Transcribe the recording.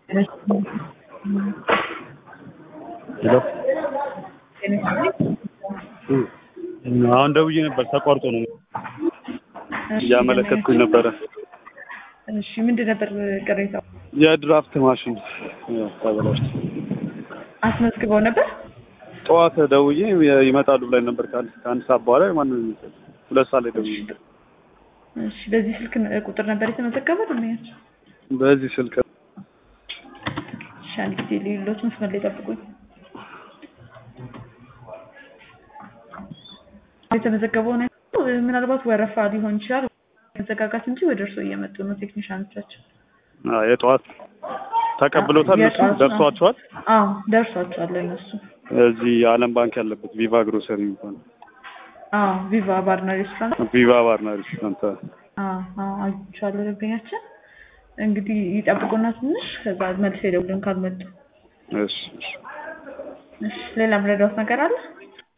ሄሎ አሁን ደውዬ ነበር ተቋርጦ ነው እያመለከትኩኝ ነበረ። እሺ ምንድን ነበር ቅሬታው? የድራፍት ማሽን ተበላሽቶ አስመዝግበው ነበር? ጠዋት ደውዬ ይመጣሉ ብላኝ ነበር። ከአንድ ከአንድ ሰዓት በኋላ ማንም የሚመጣው ሁለት ሰዓት ላይ ደውዬ ነበር። እሺ በዚህ ስልክ ቁጥር ነበር የተመዘገበው ደንበኛች? በዚህ ስልክ እሺ አንድ ጊዜ ሌሎች መስመር ላይ ጠብቁኝ። የተመዘገበው ነው ምናልባት ወረፋ ሊሆን ይችላል መዘጋጋት እንጂ ወደ እርስዎ እየመጡ ነው ቴክኒሻኖቻችን። አዎ፣ የጠዋት ተቀብሎታል። እነሱ የጠዋት ነው። ደርሷቸዋል። አዎ ደርሷቸዋል ለእነሱ። እዚህ የዓለም ባንክ ያለበት ቪቫ ግሮሰሪ የሚባለው አዎ ቪቫ ባርና ሬስቶራንት ቪቫ ባርና ሬስቶራንት አዎ አዎ አይቼዋለሁ ደንበኛችን። እንግዲህ ይጠብቁና ትንሽ ከዛ መልስ የደውልን ካልመጡ። እሺ እሺ እሺ ሌላ ምረዳውት ነገር አለ?